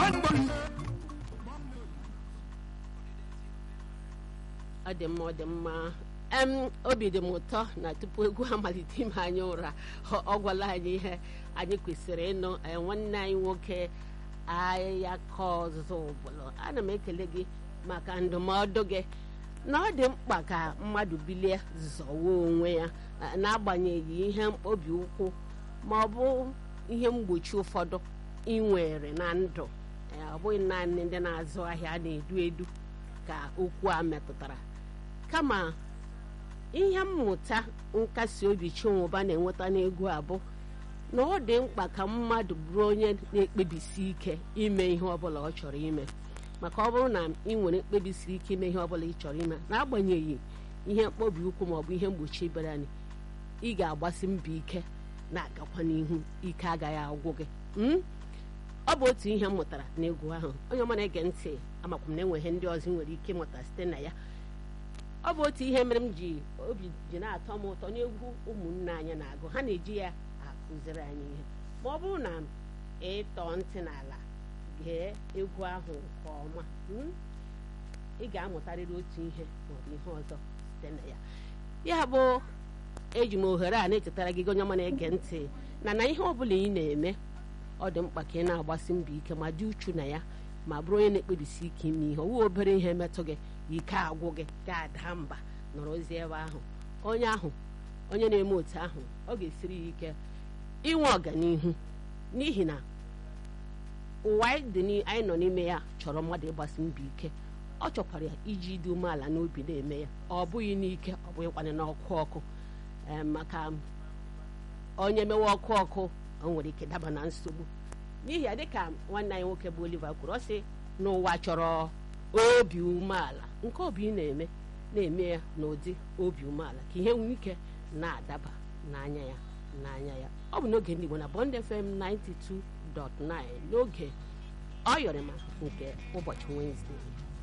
ọ dị mma ọ dị mma em obi dị m ụtọ na tupu egwu amalite ime anyị ụra ọ ọ gwala anyị ihe anyị kwesịrị ịnụ eh, nwanne anyị nwoke ahịa ka ọzụzụ ụbụlụ ana m ekele gị maka ndụmọdụ gị na ọ dị mkpa ka mmadụ bilie zọwa onwe ya eh, n'agbanyeghị ihe mkpobi ụkwụ ma ọ bụ ihe mgbochi ụfọdụ ị nwere na ndụ Eh, ọ bụghị naanị ndị na-azụ ahịa na-edu edu ka okwu a metụtara kama ihe mmụta nkasi obi chinwụba na-enweta n'egwu a bụ na ọ dị mkpa ka mmadụ bụrụ onye na-ekpebisi ike ime ihe ọbụla ọ chọrọ ime maka ọ bụrụ na ị nwere mkpebisi ike ime ihe ọbụla ị chọrọ ime n'agbanyeghị ihe mkpobi ụkwụ maọbụ ihe mgbochi bịara anyị ị ga-agbasi mbọ ike na-agakwa n'ihu ike agaghị agwụ gị mm? ọ bụ otu ihe m mụtara n'egwu ahụ onye ọma na-ege ntị amakwa m na enweghị ndị ọzọ ị nwere ike ịmụta site na ya ọ bụ otu ihe mere m ji obi ji na-atọ m ụtọ n'egwu ụmụnne anyị na-agụ ha na-eji ya akụziri anyị ihe ma ọ bụrụ na ịtọ ntị n'ala gee egwu ahụ nke ọma mm, ị ga-amụtarịrị otu ihe maọbụ ihe ọzọ site na ya ya bụ eji m ohere a na-echetara gị onye ọma na-ege ntị na na ihe ọbụla ị na-eme ọ dị mkpa ka ị na-agbasi mbọ ike ma dị uchu na ya ma bụrụ onye na-ekpebisi ike ime ihe owu obere ihe metụ gị ike agwụ gị ga-ada mba nọrọ ozi ebe ahụ onye ahụ onye na-eme otu ahụ ọ ga-esiri ya ike inwe ọganihu n'ihi na ụwa anyị dị n'i- anyị nọ n'ime ya chọrọ mmadụ ịgbasi mbọ ike ọ chọkwara ya iji dị umeala n'obi na-eme ya ọ bụghị n'ike ọ bụghịkwana n'ọkụ ọkụ Ee, maka onye mewe ọkụ ọkụ o nwere ike daba na nsogbu n'ihi ya dịka nwanne anyị nwoke bụ Oliver kwuru ọ sị n'ụwa chọrọ obi umeala nke obi ị na-eme na-eme ya n'ụdị obi umeala ka ihe nwee ike na-adaba n'anya ya n'anya ya ọ bụ n'oge ndị Igbo na Bond FM 92.9 n'oge ọ yọrịma nke ụbọchị Wednesday